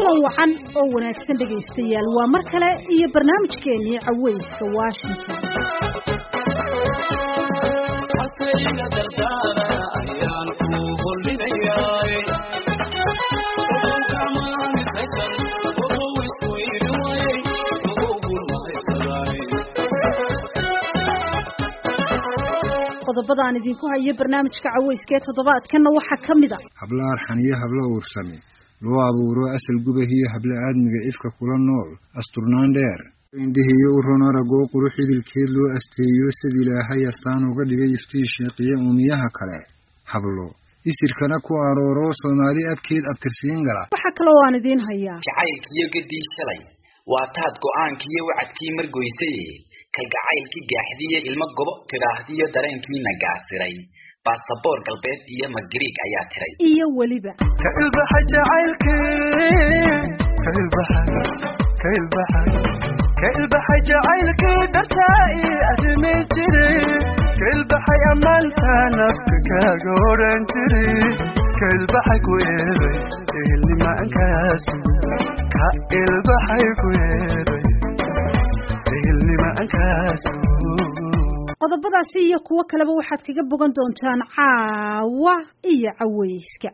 kulan wacan oo wanaagsan dhegaystayaal waa mar kale iyo barnaamijkeenii caweyska washington qodobada aan idinku hayo barnaamijka caweyska ee toddobaadkanna waxaa ka mid a hablo arxan iyo hablo uursame loo abuuro asal gubahiyo hablo aadmiga ifka kula nool asturnaan dheer indhihiyo u ron aragoo qurux idilkeed loo asteeyo sid ilaahay astaan uga dhigay iftii sheeqiye uumiyaha kale hablo isirkana ku arooro soomaali abkeed abtirsiin gala waxaa kaloo aan idiin hayaa jacaylkiyo gadii shalay waa taad go-aankiiyo wacadkii margoysay kalgacaylkii gaaxdiiyo ilmo gobo tidhaahdiyo dareenkiina gaasiray baasaboor galbeed iyo magariig ayaa tiray iyo weliba ka ilbaxa jacaylkii ka ilbaxa ka ilbaxa ka ilbaxay jacaylkii dartaa ii arrimi jiri ka ilbaxay ammaanta nafka kaaga odhan jiri ka ilbaxay ku eeday ehelnimaankaas ka ilbaxay ku eeday ehelnimaankaas qodobadaasi iyo kuwo kaleba waxaad kaga bogan doontaan caawa iyo caweyska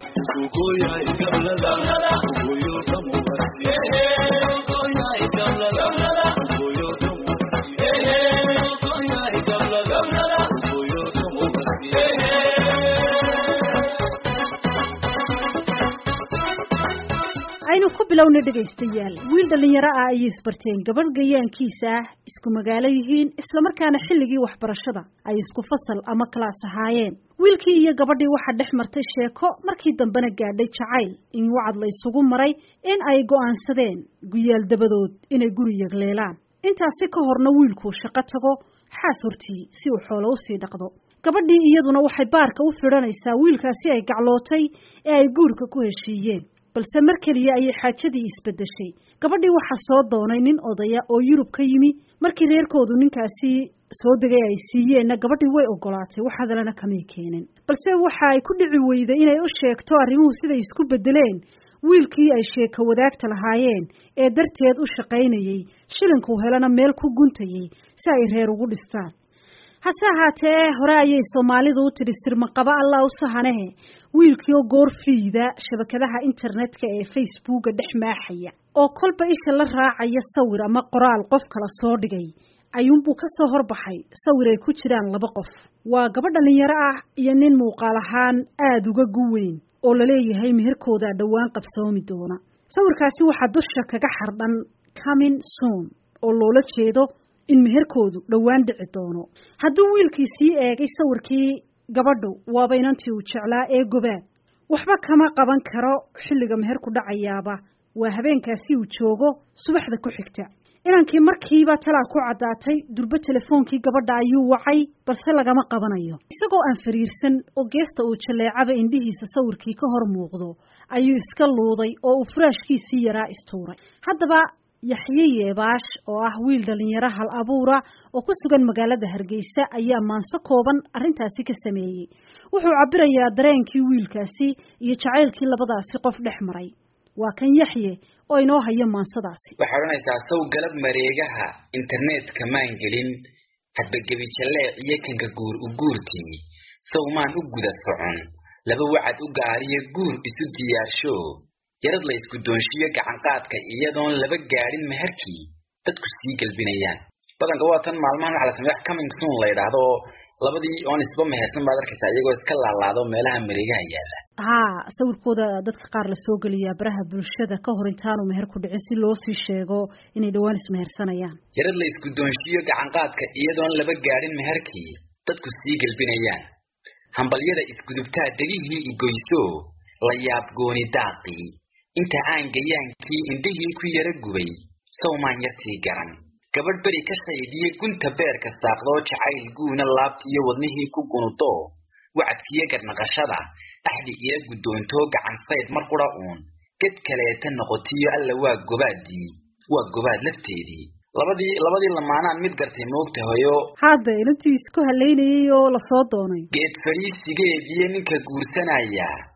aynu ku bilowna dhegaystayaal wiil dhallinyaro ah ayay isbarteen gabadh gayaankiisa ah isku magaalo yihiin islamarkaana xilligii waxbarashada ay isku fasal ama kalaas ahaayeen wiilkii iyo gabadhii waxaa dhex martay sheeko markii dambena gaadhay jacayl in wacad la isugu maray in ay go'aansadeen guyaal dabadood inay guri yagleelaan intaasi ka horna wiilkuu shaqo tago xaas hortii si uu xoolo usii dhaqdo gabadhii iyaduna waxay baarka u fidhanaysaa wiilkaasi ay gaclootay ee ay guurka ku heshiiyeen balse mar keliya ayay xaajadii isbedeshay gabadhii waxaa soo doonay nin odaya oo yurub ka yimi markii reerkoodu ninkaasi soo degay ay siiyeenna gabadhii way ogolaatay wax hadalana kamay keenin balse waxa ay ku dhici weyday inay u sheegto arrimuhu siday isku bedeleen wiilkii ay sheeko wadaagta lahaayeen ee darteed u shaqaynayey shilinkuu helana meel ku guntayey si ay reer ugu dhistaan hase ahaatee hore ayay soomaalidu u tidhi sirmaqaba allah u sahanehe wiilkii oo goor fiida shabakadaha internetka ee facebooka dhex maaxaya oo kolba isha la raacaya sawir ama qoraal qof kala soo dhigay ayuunbuu ka soo horbaxay sawir ay ku jiraan laba qof waa gabadh dhallinyaro ah iyo nin muuqaal ahaan aada uga guweyn oo laleeyahay meherkoodaa dhowaan qabsoomi doona sawirkaasi waxaa dusha kaga xardhan comin soon oo loola jeedo in meherkoodu dhowaan dhici doono hadduu wiilkii sii eegay sawirkii gabadhu waaba inantii uu jeclaa ee gobaad waxba kama qaban karo xilliga meherku dhacayaaba waa habeenkaasi uu joogo subaxda ku xigta inankii markiiba talaa ku caddaatay durbo telefoonkii gabadha ayuu wacay balse lagama qabanayo isagoo aan fariirsan oo geesta uu jaleecaba indhihiisa sawirkii ka hor muuqdo ayuu iska luuday oo uu furaashkiisii yaraa istuuray haddaba yaxye yeebaash oo ah wiil dhalinyaro hal abuura oo ku sugan magaalada hargeysa ayaa maanso kooban arrintaasi ka sameeyey wuxuu cabirayaa dareenkii wiilkaasi iyo jacaylkii labadaasi qof dhex maray waa kan yaxye oo inoo hayo maansadaasi waxay odhanaysaa saw galab mareegaha internetka maan gelin hadba gebi jalleec iyo kanka guur u guur timi saw maan u guda socon laba wacad u gaariyo guur isu diyaarsho yarad la isku doonshiyo gacanqaadka iyadoon laba gaadhin meherkii dadku sii gelbinayaan badanka waa tan maalmahan waxa la sameeya coming soon la yidhaahdo oo labadii oon isba mehersan baad arkaysaa iyagoo iska laalaado meelaha mareegaha yaalla haa sawirkooda dadka qaar lasoo geliyaa baraha bulshada ka hor intaanu meher ku dhicin si loo sii sheego inay dhowaan ismehersanayaan yarad la isku doonshiyo gacanqaadka iyadoon laba gaadhin meherkii dadku sii gelbinayaan hambalyada isgudubtaa degihii igoyso la yaab gooni daaqii inta aan gayaankii indhihii ku yara gubay sawmaan yartii garan gabadh beri ka shaydiye gunta beerka saaqdoo jacayl guuna laabtiiyo wadnihii ku gunudo wacadkiyo gadnaqashada axdi ila guddoontoo gacansayd mar qura uun ged kaleeta noqotiyo alla waa gobaadii waa gobaad lafteedii labadii labadii lamaanaan mid gartay moogtahayo hadda inantii isku halaynayay oo lasoo doonay geed fariisigeediyo ninka guursanaya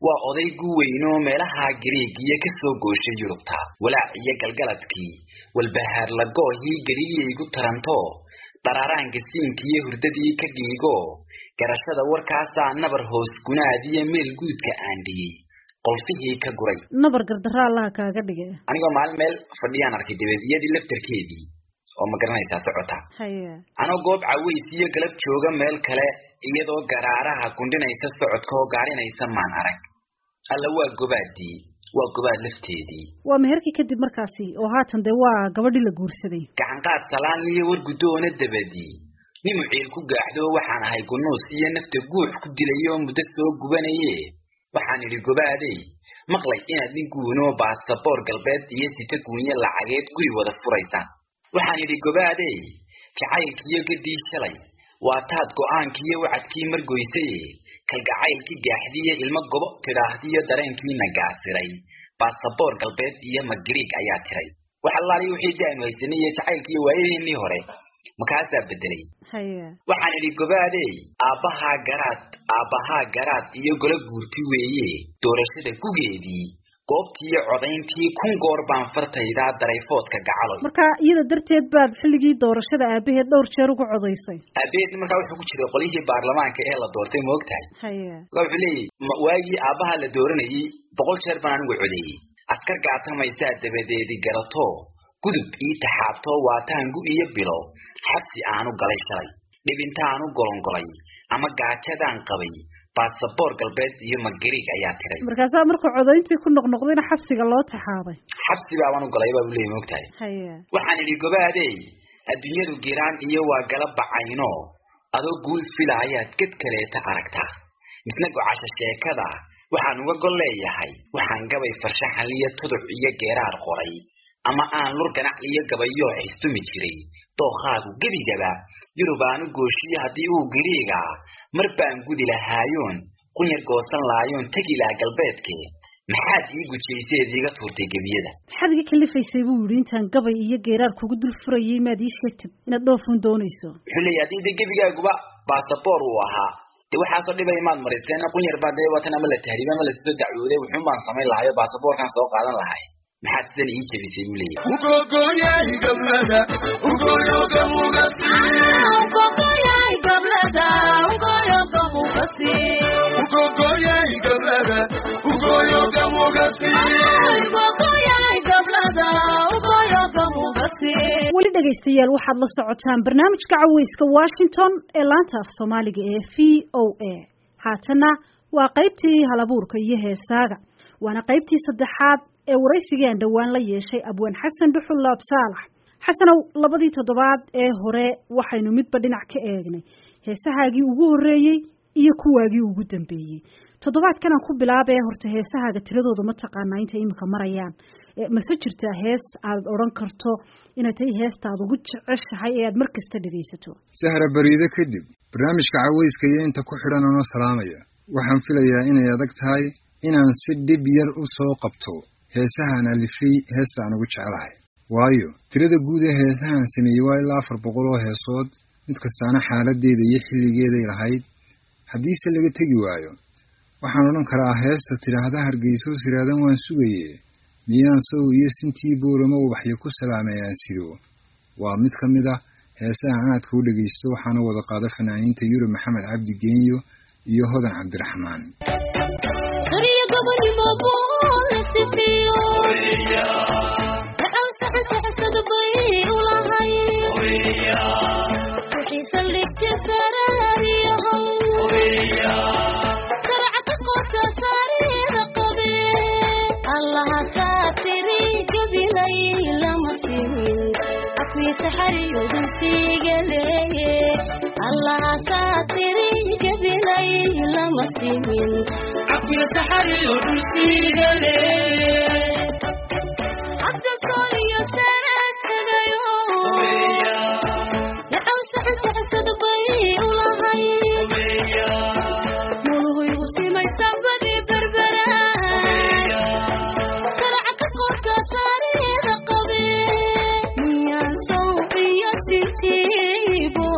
waa oday gu weynoo meelaha gariigiyo ka soo gooshay yurubta walaac iyo galgaladkii walbahaar lagoohii geliyaygu taranto dharaaraanka siinkiiyo hurdadii ka dhiigo garashada warkaasaa nabar hoos gunaadiyo meel guudka aan dhiyey qolfihii ka guray nabar gardaro allaha kaaga dhige anigoo maalin meel fadhiyaan arkay dabeediyadii laftarkeedii oo ma garanaysaa socota haya anoo goob caways iyo galab jooga meel kale iyadoo garaaraha gundhinaysa socodka oo gaarinaysa maan arag alla waa gobaadii waa gobaad lafteedii waa meherkii kadib markaasi oo haatan dee waa gabadhii la guursaday gacanqaad salaan iyo war guddoona dabadii nin muciil ku gaaxdo waxaan ahay gunuus iyo nafta guux ku dilay oo muddo soo gubanaye waxaan idhi gobaadey maqlay inaad nin guunoo baasaboor galbeed iyo sita guunyo lacageed guri wada furaysaan waxaan idhi gobaadey jacaylkiiyo gaddii shalay waa taad go'aankiiyo wacadkii margoysaye kalgacaylkii gaaxdiiyo ilmo gobo tidhaahdiyo dareenkiina gaasiray baasaboor galbeed iyo magariig ayaa tiray wax allaaliyo wixii daanu haysanay iyo jacaylkiiyo waayadeennii hore makaasaa bedelay haya waxaan idhi gobaadey aabbahaa garaad aabbahaa garaad iyo golo guurti weeye doorashada gugeedii goobtiiyo codayntii kun goor baan fartaydaa darayfoodka gacaloy marka iyada darteed baad xilligii doorashada aabaheed dhowr jeer uga codaysay aabeed markaa wuxuu ku jiray qolyihii baarlamaanka ee la doortay ma ogtahay haya marka wuxuu leeyahy ma- waagii aabbaha la dooranayey boqol jeer baan anigu codeeyey askar gaatamaysaa dabadeedi garato gudub ii taxaabto waataangu iyo bilo xabsi aanu galay shalay dhibintaanu golongolay ama gaajadaan qabay baasaboor galbeed iyo magariig ayaa tiray markaasaa markuu codayntii ku noqnoqdayna xabsiga loo taxaabay xabsi baabaan u galay baa buu leeyahy ma ogtahay haya waxaan idhi gobaadey adduunyadu giraan iyo waa gala bacayno adoo guul filaayaad ged kaleeta aragtaa misna gocasho sheekada waxaan uga gol leeyahay waxaan gabay farshaxan iyo tuduc iyo geeraar qoray ama aan lur ganac iyo gabayoo xistumi jiray dookhaagu gebigaba yurub aanu gooshiyo haddii uu giriiga mar baan gudi lahaayoon qunyar goosan laayoon tegi laha galbeedke maxaad ii gujayseed iiga tuurtay gebiyada maxaad iga kalifaysay buu yidhi intaan gabay iyo geeraar kugu dul furayay maad ii sheegtid inaad dhoofuun doonayso wuxuu leeyahy haddii de gebigaaguba baasaboor uu ahaa de waxaasoo dhibay maad mariseen qunyar baa dee watan ama la tahriiba ama lasoo dacwooday wuxuun baan samayn lahayo baasaboorkaan soo qaadan lahay maxaad sidan ii jebisay buu leeyahy ugogoyay gablada ugoyoga mugasi ugogoyay gablada ugoyoga mugasi weli dhegaystayaal waxaad la socotaan barnaamijka caweyska washington ee laanta af soomaaliga ee v o a haatanna waa qaybtii halabuurka iyo heesaaga waana qaybtii saddexaad ee waraysigii aan dhowaan la yeeshay abwaan xasan dhuxul laab saalax xasanow labadii toddobaad ee hore waxaynu midba dhinac ka eegnay heesahaagii ugu horreeyey iyo kuwaagii ugu dambeeyey toddobaadkan aan ku bilaabee horta heesahaaga tiradooda ma taqaanaa intay iminka marayaan Eh, mase jirtaa hees aad odhan karto inay tahay heestaad ugu jeceshahay ee aad mar kasta dhegaysato sahra bariide kadib barnaamijka caweyska iyo inta ku xidhan anoo salaamaya waxaan filayaa inay adag tahay inaan si dhib yar u soo qabto heesahaan alifay heesta aan ugu jecelahay waayo tirada guud ee heesahaan sameeyey waa ilaa afar boqol oo heesood mid kastaana xaaladeeda iyo xilligeeday lahayd haddiise laga tegi waayo waxaan odhan karaa heesta tidhaahda hargeyso siraadan waan sugaye miyaan saw iyo sintii booramo ubaxyo ku salaameeyaan sido waa mid ka mid ah heesaha aadka u dhegaysto waxaana wada qaada fanaaniinta yurub maxamed cabdi geenyo iyo hodan cabdiraxmaan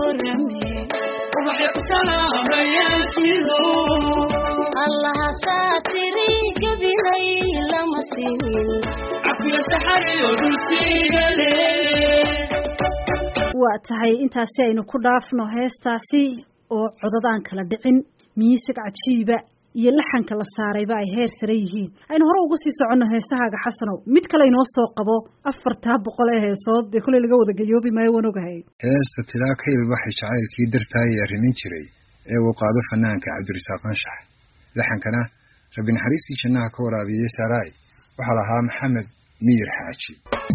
Salaam, tiri gabilay lama simin waa tahay intaasi aynu ku dhaafno heestaasi oo codadaan kala dhicin miisig cajiiba iyo laxanka la saarayba ay heer sare yihiin aynu hore uga sii soconno heesahaaga xasanow mid kale inoo soo qabo afartaa boqol ee heesood dee koley laga wada gayoobi maayo waan ogahay heesta tilaa ka ilbaxay jacaylkii dartaayay arrimin jiray ee uu qaado fanaanka cabdirasaaq anshax laxankana rabbi naxariistii jannaha ka waraabiyey saaraay waxaa lahaa maxamed miyir xaaji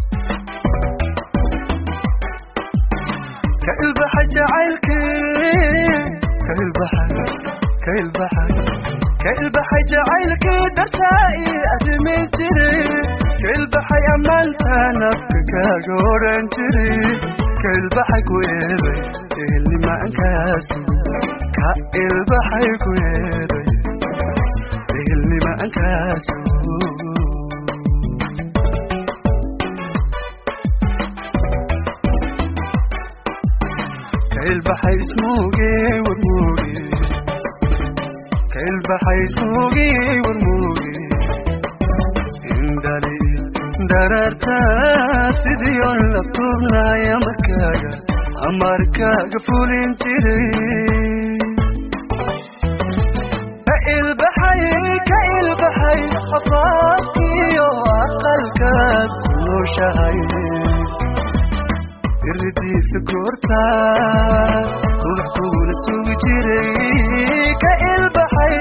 ka ilbaxay jacaylkii ka ilbaxay ka ilbaxay ka ilbaxay jacaylkii dartaa ii arrimi jiray ka ilbaxay ammaanta nafka kaaga odhan jiray ka ilbaxay ku eeday ehelnimaankaas ka ilbaxay ku eeday ehelnimaankaas كالبحر اسموقي ورموقي كالبحر اسموقي ورموقي اندالي دررتا سيديون لطوبنا يا مركاقا أمركاقا فولين تيري كالبحر كالبحر حفاظي وعقلك كله شهيد irdiisa goorta ruuxkuuna sugi jiray ka ilbaxay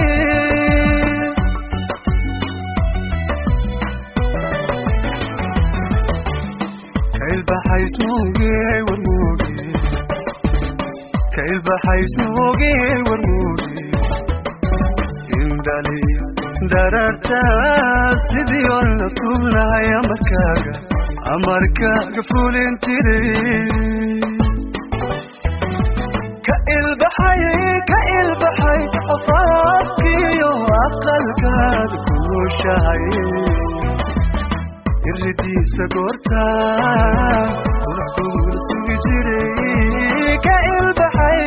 ka ilbaxay smuuge warmuuge ka ilbaxay smuuge warmuuge indhali dararta sidii oo la tuubnahaya markaaga amarkaaga fulin jiray ka ilbaxay ka ilbaxay afaafkiyo aqalkaada kuushahay iridiisa goorta ruuxkuuna sugi jiray ka ilbaxay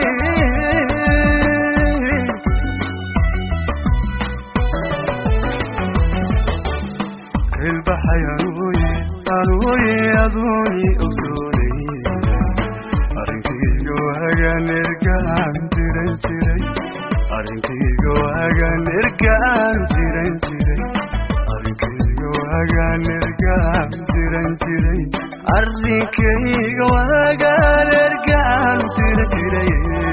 ka ilbaxay anuuye anuuye aduuni ogsoonay arrinkayga waagaan ergaan jiran jiray arrinkayga waagaan ergaan jiran jiray arrinkayga waagaan ergaan jiran jiray arrinkayga waagaan ergaan jiran jiray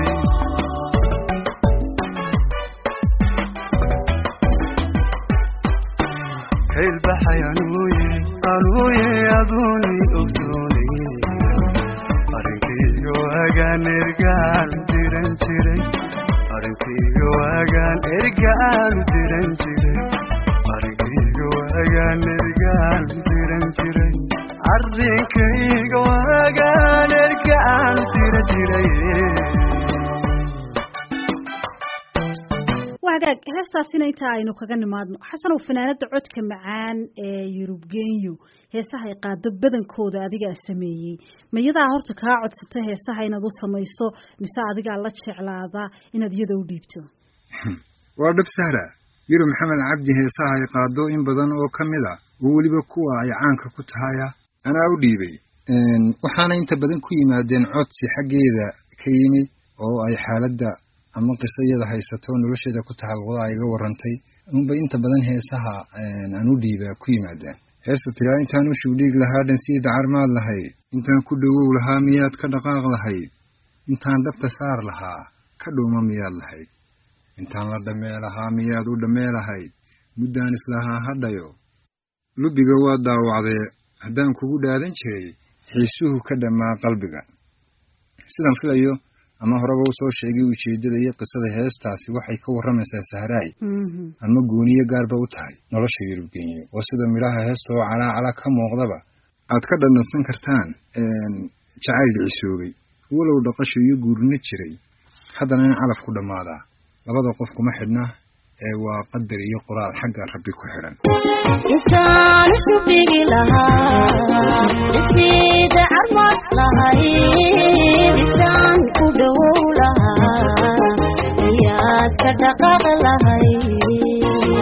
kailbaxay anuuye anuuye aduuni ogsoonay arrinkayga waagaan ergaan jiran jiray arrinkayga waagaan ergaan jiran jiray arrinkayga waagaan ergaan jiran jiray arrinkayga waagaan ergaan jiran jiray wagaag heestaasina intaa aynu kaga nimaadno xasanow fanaanada codka macaan ee yurub genyo heesaha ay qaado badankooda adigaa sameeyey mayadaa horta kaa codsata heesaha inaad u samayso mise adigaa la jeclaada inaad iyada u dhiibto waa dhab sahra yurub maxamed cabdi heesaha ay qaado in badan oo ka mid a oo weliba kuwa ay caanka ku tahaya anaa u dhiibay waxaana inta badan ku yimaadeen codsi xaggeeda ka yimid oo ay xaaladda ama qiso iyada haysato nolosheeda ku taxalluqda ay iga warantay unba inta badan heesaha aan u dhiibaa ku yimaadaan heesta tiraa intaan u shugdhiig lahaa dhansiida carmaad lahayd intaan ku dhowow lahaa miyaad ka dhaqaaq lahayd intaan dhabta saar lahaa ka dhuuma miyaad lahayd intaan la dhammee lahaa miyaad u dhammee lahayd muddaan islahaa hadhayo lubiga waa daawacdee haddaan kugu dhaadan jiray xiisuhu ka dhammaa qalbiga sidaan filayo ama horeba usoo sheegay ujeeddada iyo qisada heestaasi waxay ka warramaysaa sahraay ama gooniyo gaarba u tahay nolosha yurubgenyo oo sida midhaha heesta oo calaacala ka muuqdaba aad ka dhandhansan kartaan jacayl dhicisoobay walow dhaqasho iyo guurino jiray haddana in calaf ku dhammaadaa labada qof kuma xidhna ee waa qadar iyo qoraal xagga rabbi ku xidhan intaan isu dhigi lahaa dhisiida carmad lahayd intaan ku dhowow lahaa miyaad ka dhaqaaq lahayd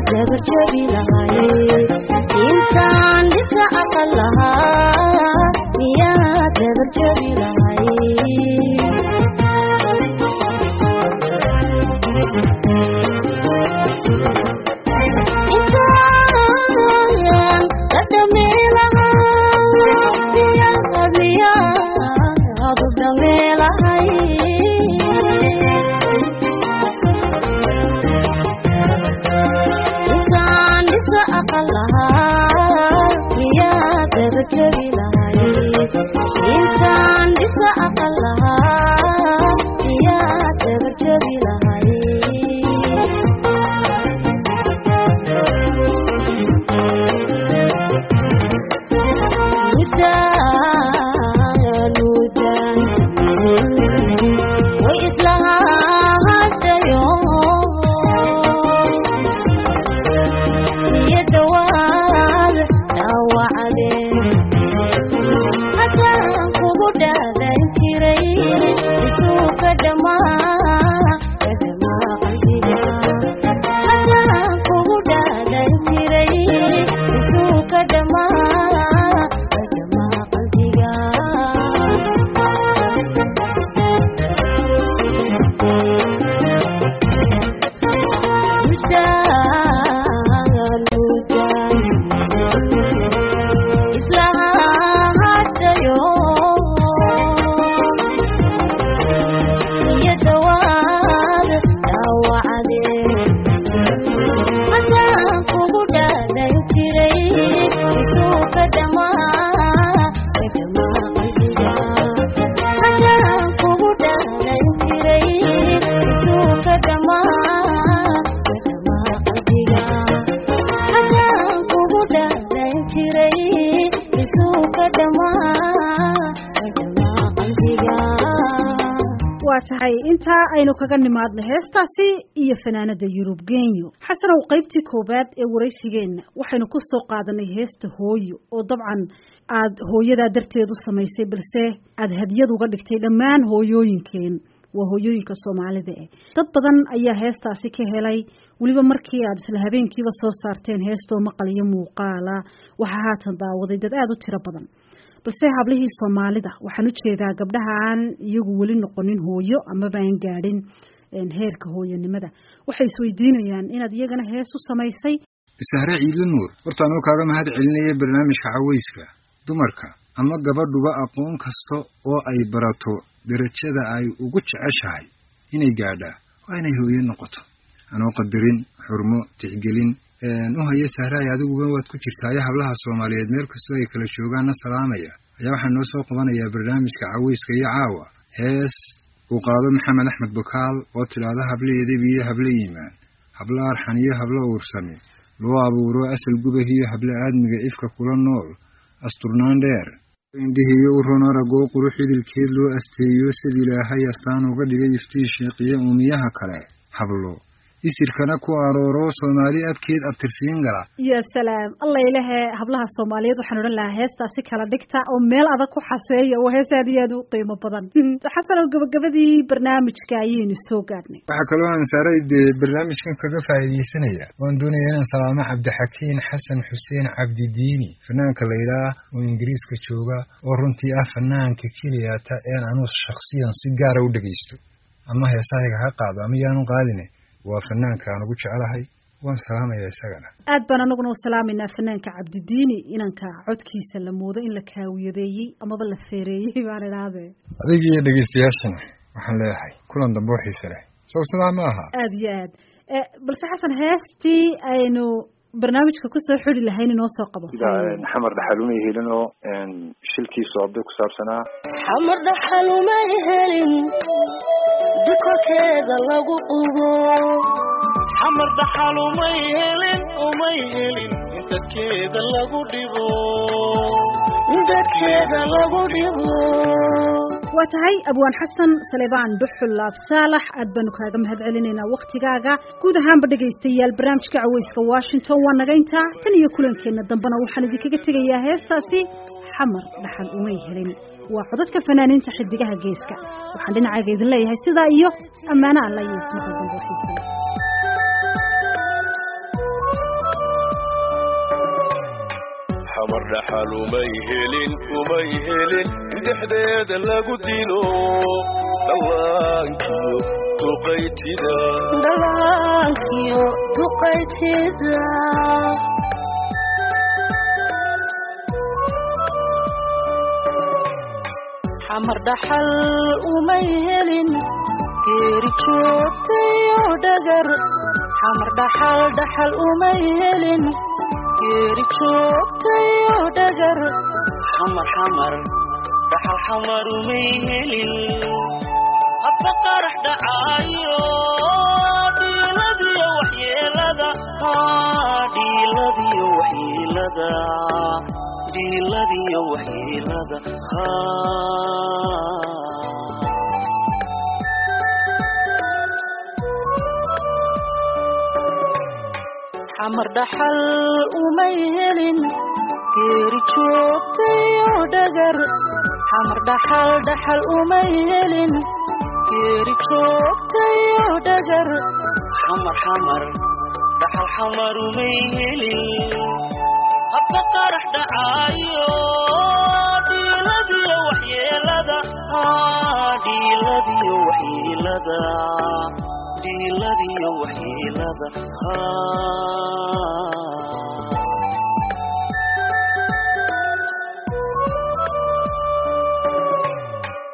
dabarjabi lahaye intaan dhisa aqal lahaa miyaa dabarjabi lahaye intaan ka dhameelahaa miyaad miyaad u dhameelahay intaan dhisa aqal lahaa miyaad dabarjabi lahay intaan dhisa aqal lahaa miyaad dabarjabi lahay mudaan mudaan way islahadayo iyo dhawaad dhaawacdeen haddaan kugu dhaadan jiray isuu ka dhamaa ka dhamaa qalbiga haddaan kugu dhaadan jiray isuu ka dhamaa ka dhamaa qalbiga mudaan mudaan islahadayo iyo dhawaad dhaawacdeen haddaan kugu dhaadan jiray isuu ka dhamaa ka dhamaa qalbiga haddaan kugu dhaadan jiray isuu ka dhamaa ka dhamaa qalbiga haddaan kugu dhaadan jiray isuu ka dhamaa ka dhamaa qalbiga waa tahay intaa aynu kaga nimaadno heestaasi iyo fanaanada yurub genyo xasanow qaybtii koowaad ee waraysigeenna waxaynu ku soo qaadanay heesta hooyo oo dabcan aad hooyadaa darteed u samaysay balse aad hadiyad uga dhigtay dhammaan hooyooyinkeen waa hooyooyinka soomaalida eh dad badan ayaa heestaasi ka helay weliba markii aad isla habeenkiiba soo saarteen heestoo maqal iyo muuqaala waxaa haatan daawaday dad aada u tiro badan balse hablihii soomaalida waxaan u jeedaa gabdhaha aan iyagu weli noqonin hooyo amaba aan gaadhin heerka hooyonimada waxay isweydiinayaan inaad iyagana hees u samaysay sahre ciidle nuur horta anuu kaaga mahad celinaya barnaamijka cawayska dumarka ama gabadhuba aqoon kasta oo ay barato darajada ay ugu jeceshahay inay gaadhaa waa inay hooye noqoto anoo qadarin xurmo tixgelin u haya sahraay adiguba waad ku jirtaayo hablaha soomaaliyeed meel kastoo ay kala joogaanna salaamaya ayaa waxaa noo soo qabanayaa barnaamijka cawayska iyo caawa hees uu qaado maxamed axmed bukaal oo tidhaahdo hable edeb iyo hable yimaan hablo arxan iyo hablo uursami loo abuuro asal gubah iyo hable aadmiga ifka kula nool asturnaan dheer indhihiyo u ron aragoo quru xidilkeed loo asteeyo sid ilaahay astaan uga dhigay iftii sheeqiye uumiyaha kale hablo isirkana ku arooro soomaali abkeed abtirsiin gala ya salaam alla ilahe hablaha soomaaliyeed waxaan odhan lahaa heestaasi kala dhigta oo meel adag ku xaseeya oo hees aad iyo aad u qiimo badan xasan oo gabagabadii barnaamijka ayaynu soo gaadhnay waxaa kaloo aan saaray dee barnaamijkan kaga faa'iidaysanaya waan doonaya inaan salaamo cabdixakiin xasan xuseen cabdidiini fanaanka la yidhaah oo ingiriiska jooga oo runtii ah fanaanka keliyata een anuu shaksiyan si gaara u dhegaysto ama heesahayga ha qaado ama yaanu qaadine waa fanaanka aan ugu jecelahay waan salaamaya isagana aad baan anaguna u salaameynaa fanaanka cabdidiini inanka codkiisa la moodo in la kaawiyadeeyey amaba la feereeyey baan idhahdee adiga iyo dhegaystayaashana waxaan leeyahay kulan dambe oo xiise leh sow sidaa ma aha aada iyo aad balse xasan heestii aynu barnaamijka kusoo xidi lahayn inoo soo qabo sida xamar dhaxalumay helin oo shilkii soobday ku saabsanaa xamar dhaxalumay helin dukorkeeda lagu qubo xamar dhaxal umay helin umay helin in dadkeeda lagu dhibo dadkeeda lagu dhibo waa tahay abwaan xasan salebaan dhuxul laab saalax aad baanu kaaga mahad celinaynaa waktigaaga guud ahaanba dhegaystayaal barnaamijka caweyska washington waa naga intaa tan iyo kulankeenna dambena waxaan idinkaga tegayaa heestaasi xamar dhaxal umay helin waa codadka fanaaniinta xidigaha geeska waxaan dhinacayga idin leeyahay sidaa iyo ammaano alla iyo ismaqal dambe xiisa xamar dhaxal umay helin umay helin dhexdeeda lagu dilo dhallaankiyo duqaytida dhallaankiyo duqaytida xamar dhaxal umay helin geeri joogtayo dhagar xamar dhaxal dhaxal umay helin geeri joogtayo dhagar xamar xamar dhaxal xamar umay helin habba qarax dhacaayo dhiiladiyo waxyeelada Ah, dhiiladiyo waxyeelada dhiiladiyo waxyeelada Ah. xamar dhaxal umay helin geeri joogtayo dhagar xamar dhaxal dhaxal umay helin geeri joogtayo dhagar xamar xamar dhaxal xamar umay helin habba qarax dhacaayo dhiiladiyo waxyeelada Ah, dhiiladiyo waxyeelada dhiiladiyo waxyeelada Ah.